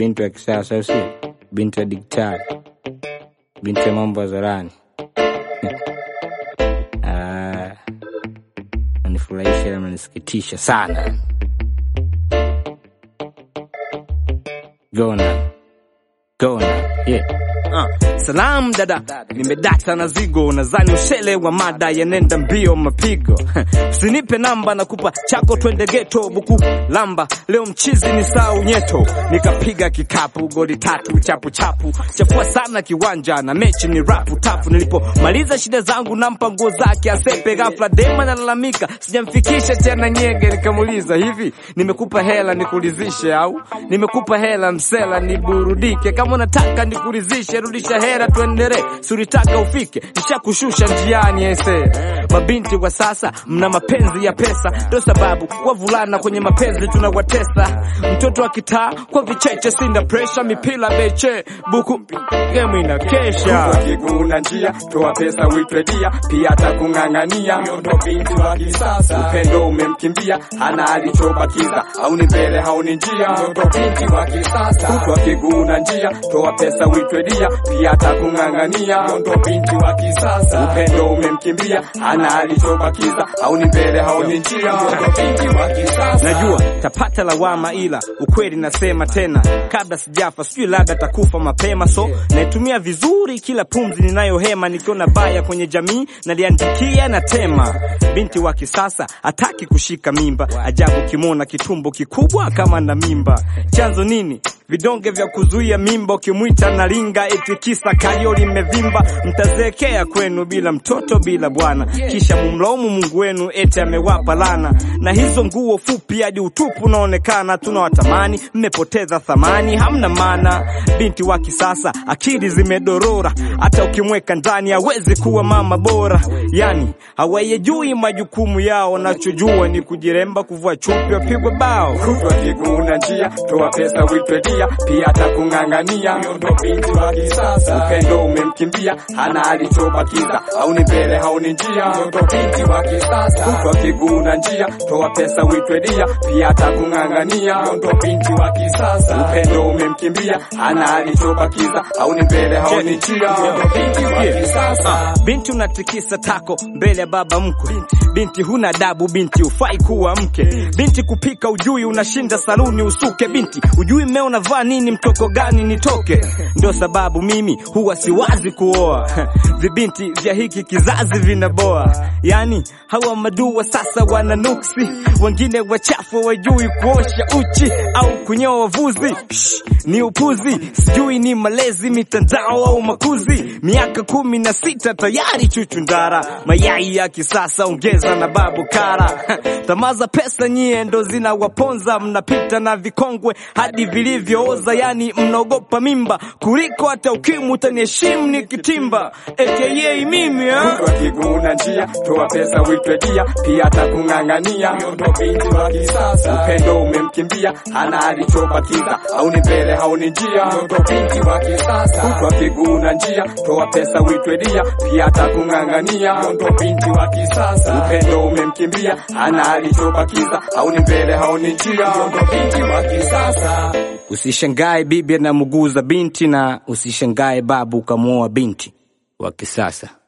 binti wa kisasa, au sio? Binti wa diktari, binti ya mambo hadharani. Ah, nanifurahisha na nanisikitisha sana. Gona gona, yeah. Ah, salam dada, nimedata na zigo, nadhani ushele wa mada yanenda mbio mapigo. Usinipe namba, nakupa chako, twende geto buku lamba. Leo mchizi ni saa unyeto, nikapiga kikapu goli tatu chapu chapu, chafua sana kiwanja na mechi ni rapu tapu. Nilipomaliza shida zangu nampa nguo zake asepe, ghafla dema nalalamika sijamfikisha tena nyege. Nikamuuliza hivi, nimekupa hela nikulizishe au nimekupa hela msela niburudike? Kama unataka nikurizishe rudisha hera tuendere, suritaka ufike nishakushusha njiani ese. Mabinti wa sasa mna mapenzi ya pesa, ndo sababu wavulana kwenye mapenzi tunawatesa. Mtoto wa kitaa kwa vicheche, sinda presha, mipila beche buku gemu inakesha kiguna njia toa pesa uitwe dia pia atakung'ang'ania ndo binti wa kisasa upendo umemkimbia hana alichobakiza au ni mbele hauni njia ndo binti wa kisasa kutwa kiguna njia toa pesa uitwe dia pia atakung'ang'ania ndo binti wa kisasa upendo umemkimbia hana alichobakiza au ni mbele hauni njia ndo binti wa kisasa Najua tapata lawama, ila ukweli nasema tena, kabla sijafa, sijui labda takufa mapema, so naitumia vizuri kila pumzi ninayohema. Nikiona baya kwenye jamii naliandikia na tema. Binti wa kisasa hataki kushika mimba, ajabu kimona kitumbo kikubwa kama na mimba. Chanzo nini? Vidonge vya kuzuia mimba, ukimwita na linga eti kisa kalio limevimba. Mtazeekea kwenu bila mtoto, bila bwana, kisha mumlaumu Mungu wenu eti amewapa lana. Na hizo nguo fupi hadi utupu unaonekana, tunawatamani, mmepoteza thamani, hamna maana. Binti wa kisasa akili zimedorora, hata ukimweka ndani hawezi kuwa mama bora. Yani hawayajui majukumu yao, nachojua ni kujiremba, kuvua chupi, wapigwe bao. kutwa kiguna njia toa pesa uitwe dia pia atakung'ang'ania ndo binti wa kisasa upendo umemkimbia hana alichobakiza au ni mbele hauni njia ndo binti wa kisasa kutwa kiguna njia toa pesa uitwe dia pia atakung'ang'ania ndo binti wa kisasa upendo umemkimbia hana alichobakiza au ni mbele hauni njia ndo binti wa kisasa Binti unatikisa tako mbele ya baba mkwe. Binti huna adabu, binti ufai kuwa mke. Binti kupika ujui, unashinda saluni usuke. Binti ujui mmeo unavaa nini, mtoko gani nitoke. Ndio sababu mimi huwa siwazi kuoa vibinti vya hiki kizazi vinaboa. Yani hawa madua sasa wana nuksi, wengine wachafu wajui kuosha uchi au kunyoa wavuzi. Shh, ni upuzi, sijui ni malezi, mitandao au makuzi. Miaka kumi na sita tayari chuchu ndara, mayai ya kisasa ongeza na babu kara. Tamaa za pesa nyie ndo zinawaponza, mnapita na vikongwe hadi vilivyooza, yani mnaogopa mimba kuliko hata ukimwi. Utaniheshimu nikitimba aka mimi ha? kutwa kiguna njia toa pesa uitwe dia pia atakung'ang'ania ndo binti wa kisasa upendo umemkimbia hana alichobakiza au ni mbele hauni njia ndo binti wa kisasa kutwa kiguna njia toa pesa uitwe dia pia atakung'ang'ania ndo binti wa kisasa upendo umemkimbia hana alichobakiza au ni mbele hauni njia ndo binti wa kisasa Usishangae bibi anamuguza binti na usishangae babu ukamwoa binti wa kisasa.